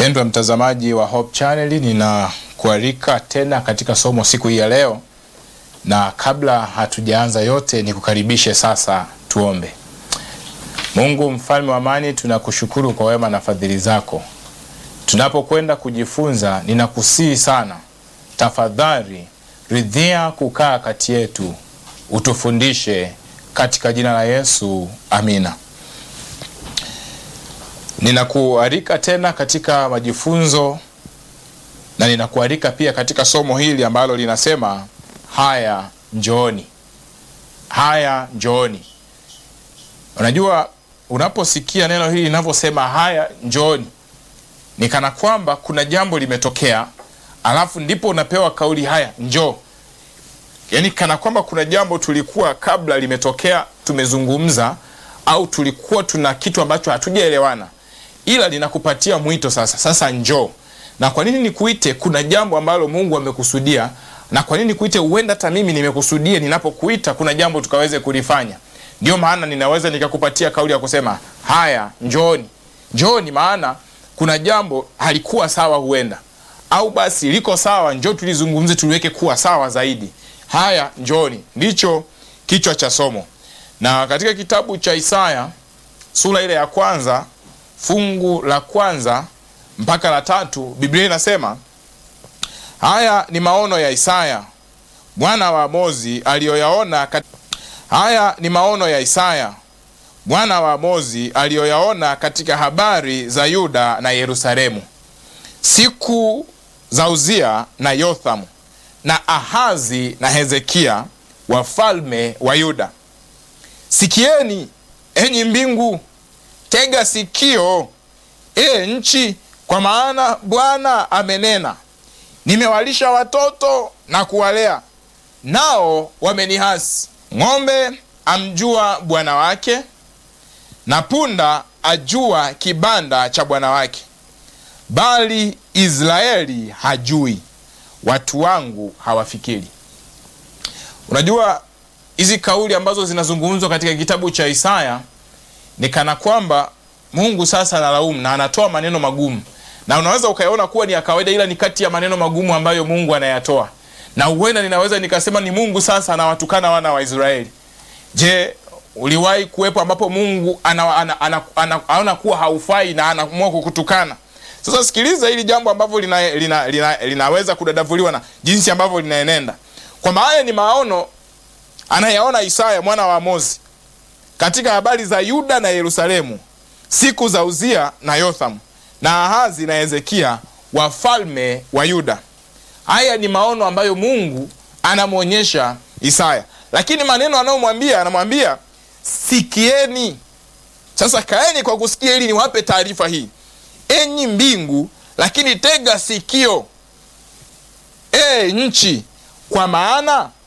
Mpendwa mtazamaji wa Hope Channel, ninakualika tena katika somo siku hii ya leo, na kabla hatujaanza yote, nikukaribishe sasa tuombe. Mungu mfalme wa amani, tunakushukuru kwa wema na fadhili zako. Tunapokwenda kujifunza, ninakusihi sana, tafadhali ridhia kukaa kati yetu, utufundishe katika jina la Yesu, amina. Ninakualika tena katika majifunzo na ninakualika pia katika somo hili ambalo linasema haya njooni, haya njooni. Unajua, unaposikia neno hili linavyosema haya njooni, ni kana kwamba kuna jambo limetokea, alafu ndipo unapewa kauli haya njoo. Yaani kana kwamba kuna jambo tulikuwa kabla limetokea, tumezungumza au tulikuwa tuna kitu ambacho hatujaelewana ila linakupatia mwito sasa, sasa njoo. Na kwa nini nikuite? Kuna jambo ambalo Mungu amekusudia. Na kwa nini nikuite? Huenda hata mimi nimekusudia, ninapokuita kuna jambo tukaweze kulifanya. Ndio maana ninaweza nikakupatia kauli ya kusema haya, njooni, njooni, maana kuna jambo halikuwa sawa, huenda au basi liko sawa, njoo tulizungumze, tuliweke kuwa sawa zaidi. Haya, njooni, ndicho kichwa cha somo. Na katika kitabu cha Isaya sura ile ya kwanza fungu la kwanza mpaka la tatu Biblia inasema haya ni maono ya Isaya mwana wa Amozi aliyoyaona kat... haya ni maono ya Isaya mwana wa Amozi aliyoyaona katika habari za Yuda na Yerusalemu siku za Uzia na Yothamu na Ahazi na Hezekia wafalme wa Yuda. Sikieni enyi mbingu Tega sikio e nchi, kwa maana Bwana amenena, nimewalisha watoto na kuwalea, nao wamenihasi. Ng'ombe amjua bwana wake, na punda ajua kibanda cha bwana wake, bali Israeli hajui, watu wangu hawafikiri. Unajua hizi kauli ambazo zinazungumzwa katika kitabu cha Isaya ni kana kwamba Mungu sasa analaumu na anatoa maneno magumu, na unaweza ukayaona kuwa ni ya kawaida, ila ni kati ya maneno magumu ambayo Mungu anayatoa, na huenda ninaweza nikasema ni Mungu sasa anawatukana wana wa Israeli. Je, uliwahi kuwepo ambapo Mungu anaona ana, ana, ana, ana kuwa haufai na anaamua kukutukana? Sasa sikiliza hili jambo ambavyo lina, lina, lina, linaweza kudadavuliwa na jinsi ambavyo linaenenda, kwamba haya ni maono anayaona Isaya mwana wa Amozi katika habari za Yuda na Yerusalemu siku za Uzia na Yothamu na Ahazi na Hezekia wafalme wa Yuda. Haya ni maono ambayo Mungu anamwonyesha Isaya, lakini maneno anayomwambia anamwambia sikieni. Sasa kaeni kwa kusikia, ili niwape taarifa hii, enyi mbingu, lakini tega sikio, e nchi, kwa maana